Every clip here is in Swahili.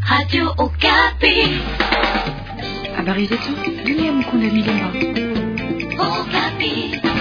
Radio Okapi. Habari zetu dunia, Mkunda Milemba. Okapi.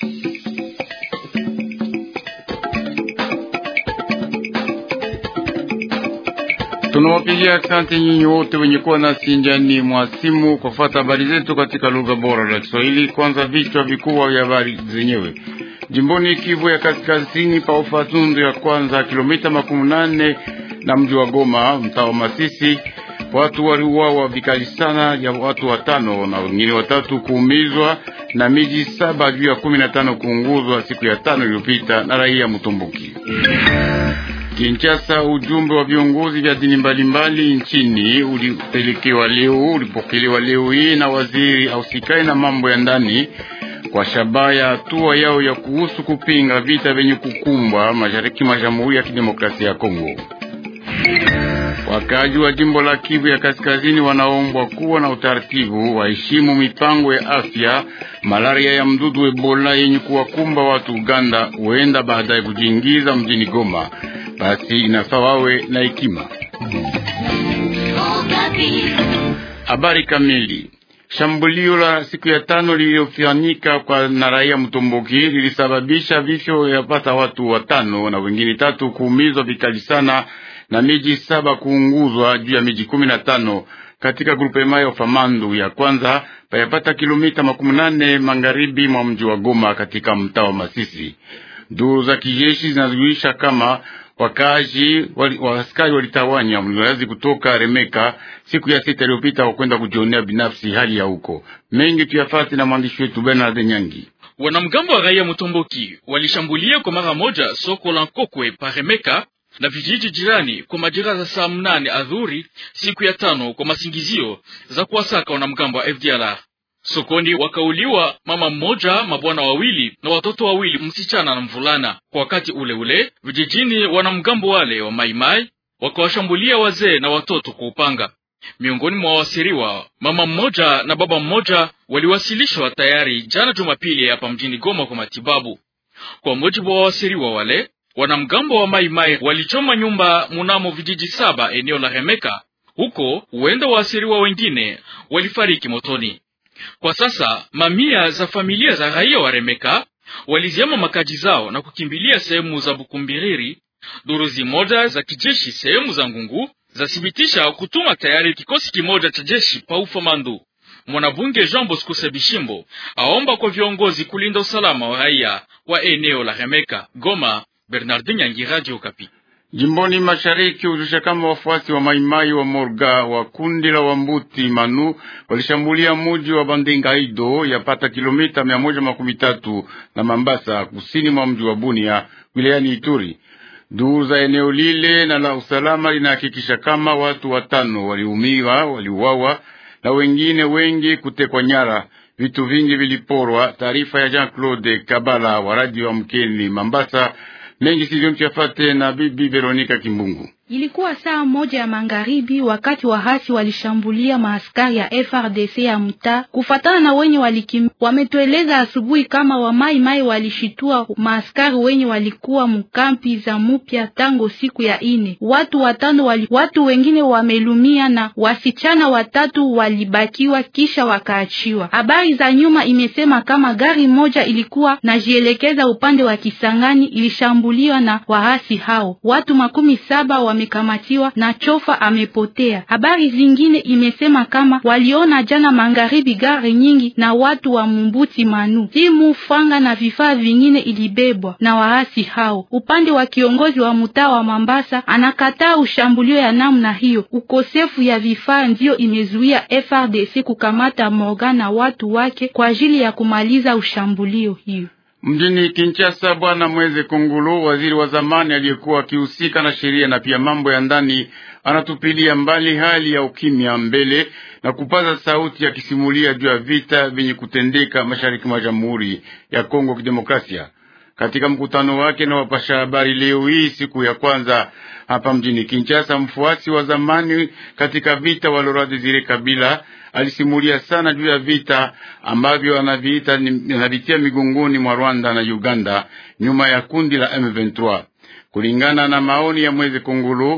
Tunawapigia asante nyinyi wote wenye kuwa nasi njiani mwa simu kwa kufuata habari zetu katika lugha bora la Kiswahili. Kwanza vichwa vikubwa vya habari zenyewe. Jimboni Kivu ya Kaskazini, pa Ufatundu ya kwanza, kilomita makumi nane na mji wa Goma, mtaa wa Masisi, watu waliuawa vikali sana, ya watu watano na wengine watatu kuumizwa na miji saba juu ya kumi na tano kuunguzwa siku ya tano iliyopita na raia Mutumbuki. Kinshasa, ujumbe wa viongozi vya dini mbalimbali nchini ulipelekewa leo ulipokelewa leo hii na waziri ausikai na mambo ya ndani kwa shabaha ya hatua yao ya kuhusu kupinga vita vyenye kukumbwa mashariki mwa Jamhuri ya Kidemokrasia ya Kongo. Wakaji wa jimbo la Kivu ya Kaskazini wanaombwa kuwa na utaratibu, waheshimu mipango ya afya. Malaria ya mdudu Ebola yenye kuwakumba watu Uganda huenda baadaye kujiingiza mjini Goma, basi inafaa wawe na hekima. Okapi. Habari kamili. Shambulio la siku ya tano lililofanyika kwa na raia Mtomboki lilisababisha vifo yapata watu watano na wengine tatu kuumizwa vikali sana na miji saba kuunguzwa juu ya miji kumi na tano katika grupema ya Famandu ya kwanza payapata kilomita makumi nane magharibi mwa mji wa Goma katika mtaa wa Masisi. Duru za kijeshi zinazuisha kama wakaaji wali, wa askari walitawanya mliwazi kutoka Remeka siku ya sita iliyopita kwa kwenda kujionea binafsi hali ya huko. Mengi tuyafati na mwandishi wetu Bernard Nyangi. Wanamgambo wa raia Mutomboki walishambulia kwa mara moja soko la Nkokwe Paremeka na vijiji jirani kwa majira za saa mnane adhuri siku ya tano kwa masingizio za kuwasaka wanamgambo wa FDLR. Sokoni wakauliwa mama mmoja, mabwana wawili na watoto wawili, msichana na mvulana. Kwa wakati ule ule vijijini, wanamgambo wale wa Maimai wakawashambulia wazee na watoto kwa upanga. Miongoni mwa wasiriwa, mama mmoja na baba mmoja waliwasilishwa tayari jana Jumapili hapa mjini Goma kwa matibabu. Kwa mujibu wa wasiriwa wale, wanamgambo wa Maimai walichoma nyumba munamo vijiji saba eneo la Remeka. Huko huenda waasiriwa wengine walifariki motoni. Kwa sasa mamia za familia za raia wa Remeka waliziama makaji zao na kukimbilia sehemu za Bukumbiriri. Duru zimoja za kijeshi sehemu za Ngungu zathibitisha kutuma tayari kikosi kimoja cha jeshi pa Ufamandu. Mwanabunge Jean Bosco Sebishimbo aomba kwa viongozi kulinda usalama wa raia wa eneo la Remeka. Goma, Bernardin Nyangi, Radio Okapi. Jimboni mashariki hujusha kama wafuasi wa maimai wa Morga wa kundi la Wambuti Manu walishambulia muji wa Bandengaido yapata kilomita mia moja makumi tatu na Mambasa, kusini mwa mji wa Bunia wilayani Ituri. Duru za eneo lile na la usalama linahakikisha kama watu watano waliumiwa, waliuawa na wengine wengi kutekwa nyara. Vitu vingi viliporwa. Taarifa ya Jean Claude Kabala wa radio wa Mkeni Mambasa. Mengi sivyo mchafate na bibi Veronika Kimbungu. Ilikuwa saa moja ya magharibi wakati wahasi walishambulia maaskari ya FRDC ya mtaa. Kufatana na wenye walikim, wametueleza asubuhi kama wamai mai walishitua maaskari wenye walikuwa mkampi za mupya tango siku ya ine. Watu watano wali, watu wengine wamelumia na wasichana watatu walibakiwa kisha wakaachiwa. Habari za nyuma imesema kama gari moja ilikuwa najielekeza upande wa Kisangani ilishambuliwa na wahasi hao. Watu makumi saba wa amekamatiwa na chofa amepotea. Habari zingine imesema kama waliona jana magharibi gari nyingi na watu wa Mumbuti Manu, simu, franga na vifaa vingine ilibebwa na waasi hao. Upande wa kiongozi wa mtaa wa Mambasa anakataa ushambulio ya namna hiyo. Ukosefu ya vifaa ndiyo imezuia FRDC kukamata Morgan na watu wake kwa ajili ya kumaliza ushambulio hiyo. Mjini Kinshasa, Bwana Mweze Kungulu, waziri wa zamani aliyekuwa akihusika na sheria na pia mambo ya ndani, anatupilia mbali hali ya ukimya mbele na kupaza sauti akisimulia juu ya vita vyenye kutendeka mashariki mwa Jamhuri ya Kongo Kidemokrasia. Katika mkutano wake na wapasha habari leo hii siku ya kwanza hapa mjini Kinshasa, mfuasi wa zamani katika vita wa Laurent Desire Kabila alisimulia sana juu ya vita ambavyo anaviita anavitia migongoni mwa Rwanda na Uganda nyuma ya kundi la M23. Kulingana na maoni ya Mwezi Kungulu,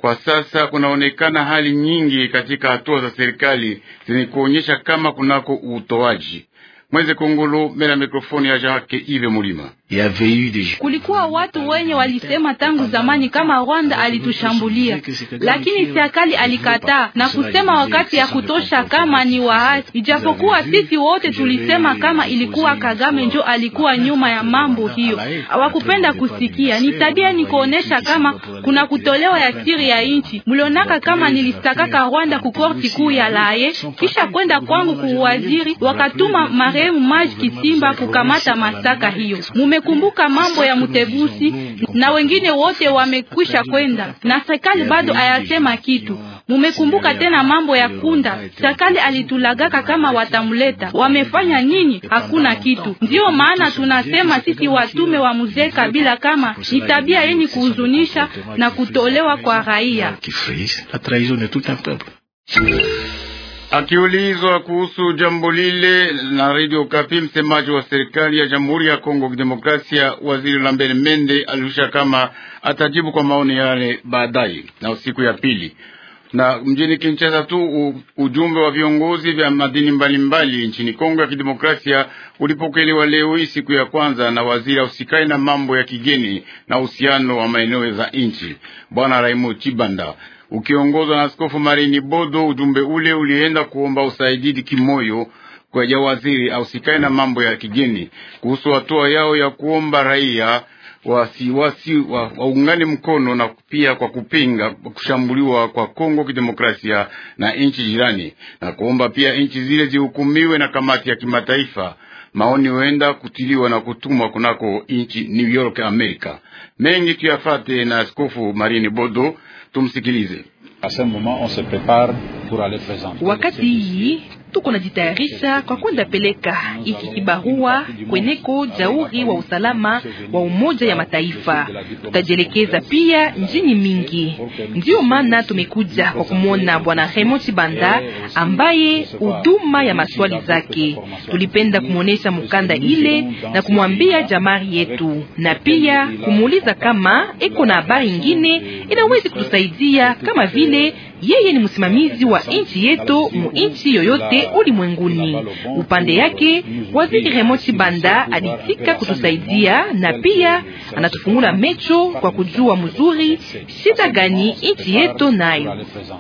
Kwa sasa kunaonekana hali nyingi katika hatua za serikali zenye kuonyesha kama kunako utoaji Mweze Kongolo mbele ya mikrofoni ya Jacques Ive Mulima. Kulikuwa watu wenye walisema tangu zamani kama Rwanda alitushambulia, lakini serikali alikataa na kusema wakati ya kutosha kama ni waasi, ijapokuwa sisi wote tulisema kama ilikuwa Kagame njo alikuwa nyuma ya mambo hiyo. Hawakupenda kusikia. Ni tabia ni kuonesha kama kuna kutolewa ya siri ya inchi. Mlionaka kama nilistakaka Rwanda ku korti kuu ya Laye, kisha kwenda kwangu kuwaziri, wakatuma marehemu Maji Kisimba kukamata mashtaka hiyo. Mumekumbuka mambo ya Mutebusi na wengine wote wamekwisha kwenda, na serikali bado hayasema kitu. Mumekumbuka tena mambo ya Kunda, serikali alitulagaka kama watamuleta. Wamefanya nini? Hakuna kitu. Ndiyo maana tunasema sisi watume wa mzee Kabila kama ni tabia yenye kuhuzunisha na kutolewa kwa raia. Akiulizwa kuhusu jambo lile na Radio Kapi, msemaji wa serikali ya Jamhuri ya Kongo Kidemokrasia, waziri Lambert Mende alirusha kama atajibu kwa maoni yale baadaye na siku ya pili. Na mjini Kinshasa tu u, ujumbe wa viongozi vya madini mbalimbali mbali nchini Kongo ya Kidemokrasia ulipokelewa leo hii siku ya kwanza na waziri ausikai na mambo ya kigeni na uhusiano wa maeneo za nchi Bwana Raimo Chibanda ukiongozwa na Askofu Marini Bodo. Ujumbe ule ulienda kuomba usaidizi kimoyo kwa ya waziri ausikae na mambo ya kigeni kuhusu hatua yao ya kuomba raia wasiwasi wa, waungane mkono na pia kwa kupinga kushambuliwa kwa Kongo Kidemokrasia na nchi jirani na kuomba pia nchi zile zihukumiwe na kamati ya kimataifa. Maoni huenda kutiliwa na kutumwa kunako nchi New York Amerika. Mengi tuyafate na Askofu Marini Bodo, tumsikilize. Wakati hii tuko najitayarisha kwa kwenda peleka iki kibarua kweneko jauri wa usalama wa Umoja ya Mataifa. Tutajielekeza pia njini mingi, ndiyo maana tumekuja kwa kumwona Bwana Raymond Chibanda ambaye huduma ya maswali zake. Tulipenda kumwonyesha mukanda ile na kumwambia jamari yetu, na pia kumuuliza kama eko na habari ingine inawezi kutusaidia kama vile yeye ni msimamizi wa nchi yetu mu nchi yoyote ulimwenguni. Upande yake waziri Raymond Chibanda alitika kutusaidia na pia anatufungula mecho kwa kujua mzuri shida gani nchi yetu nayo.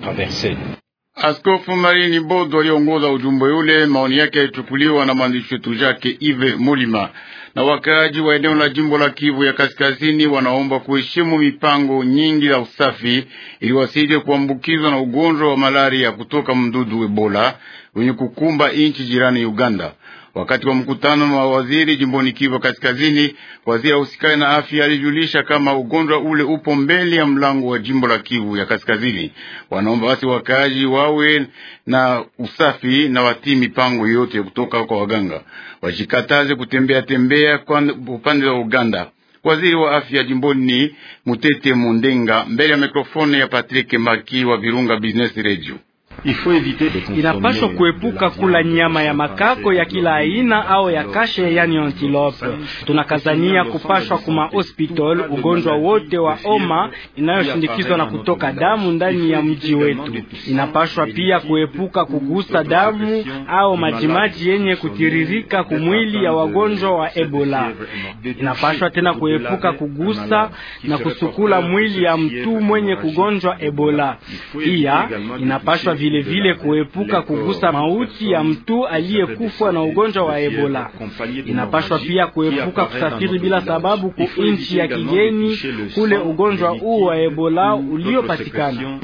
Askofu Marini Bodo aliongoza ujumbe ule. Maoni yake yalichukuliwa na mwandishi wetu Jacques Ive Mulima. Na wakaaji wa eneo la jimbo la Kivu ya Kaskazini wanaomba kuheshimu mipango nyingi ya usafi ili wasije kuambukizwa na ugonjwa wa malaria kutoka mdudu Ebola wenye kukumba nchi jirani Uganda. Wakati wa mkutano wa waziri jimboni Kivu Kaskazini, waziri ausikani na afya alijulisha kama ugonjwa ule upo mbele ya mlango wa jimbo la Kivu ya Kaskazini. Wanaomba basi wakaaji wawe na usafi na watii mipango yote kutoka kwa waganga, wajikataze kutembea tembea kwa upande wa Uganda. Waziri wa afya jimboni Mutete Mundenga mbele ya mikrofoni ya Patrick Maki wa Virunga Business Radio. Inapaswa kuepuka kula nyama ya makako ya kila aina au ya kashe, yani antilope. Tunakazania kupashwa kuma hospital ugonjwa wote wa homa inayoshindikizwa na kutoka damu ndani ya mji wetu. Inapashwa pia kuepuka kugusa damu au majimaji yenye kutiririka kumwili ya wagonjwa wa Ebola. Inapashwa tena kuepuka kugusa na kusukula mwili ya mtu mwenye kugonjwa Ebola. Pia inapashwa vile vile kuepuka kugusa mauti ya mtu aliyekufa na ugonjwa wa Ebola. Inapashwa pia kuepuka kusafiri bila sababu ku nchi ya kigeni kule ugonjwa huu wa Ebola uliopatikana.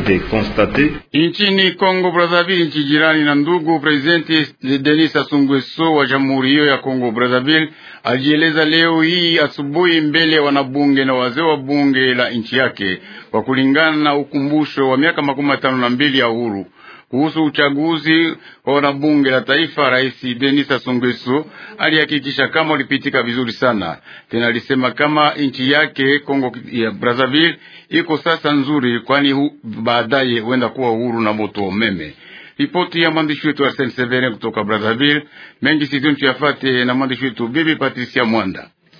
Nchini Kongo Brazzaville, nchi jirani na ndugu, Presidenti Denis Sassou Nguesso wa jamhuri hiyo ya Kongo Brazzaville alijieleza leo hii asubuhi mbele ya wanabunge na wazee wa bunge la nchi yake kwa kulingana na ukumbusho wa miaka makumi matano na mbili ya uhuru kuhusu uchaguzi wa wanabunge la taifa. Rais Denis Sassou Nguesso alihakikisha kama ulipitika vizuri sana. Tena alisema kama nchi yake Kongo ya Brazzaville iko sasa nzuri, kwani baadaye huenda kuwa uhuru na moto wa umeme. Ripoti ya mwandishi wetu Arsene Severe kutoka Brazzaville. Mengi sizoni tuyafate na mwandishi wetu Bibi Patricia Mwanda.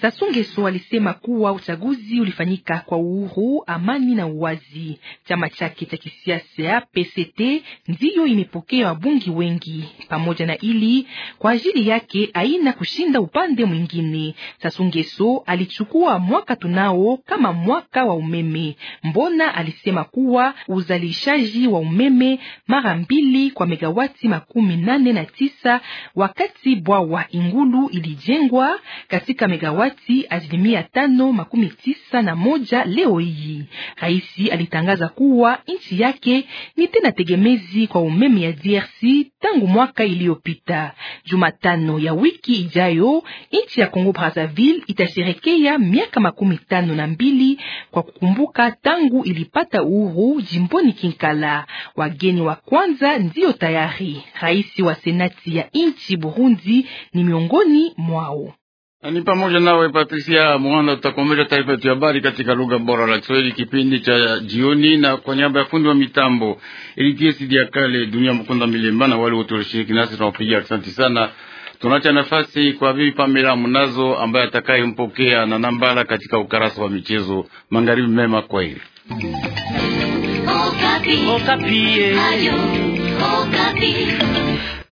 Sassou Nguesso alisema kuwa uchaguzi ulifanyika kwa uhuru, amani na uwazi. Chama chake cha kisiasa PCT ndiyo imepokea wabungi wengi. Pamoja na ili kwa ajili yake aina kushinda upande mwingine. Sassou Nguesso alichukua mwaka tunao kama mwaka wa umeme. Mbona alisema kuwa uzalishaji wa umeme mara mbili kwa megawati makumi nane na tisa wakati bwawa Ingulu ilijengwa katika megawati asilimia tano makumi tisa na moja leo hii. Raisi alitangaza kuwa nchi yake ni tena tegemezi kwa umeme ya DRC tangu mwaka iliyopita. Jumatano ya wiki ijayo nchi ya Kongo Brazzaville itasherekea miaka makumi tano na mbili kwa kukumbuka tangu ilipata uhuru jimboni Kinkala. Wageni wa kwanza ndiyo tayari. Rais wa senati ya nchi Burundi ni miongoni mwao. Ni pamoja nawe Patricia Mwanda. Tutakomesha taarifa yetu ya habari katika lugha bora la Kiswahili kipindi cha jioni, na kwa niaba ya fundi wa mitambo Elitiesidi ya kale dunia mkunda milemba na wale wote walishiriki nasi tunawapigia asante sana. Tunacha nafasi kwa bibi Pamela Munazo ambaye atakayempokea na nambala katika ukarasa wa michezo. Magharibi mema, kwa hili Okapi. Okapi. Ayo, Okapi.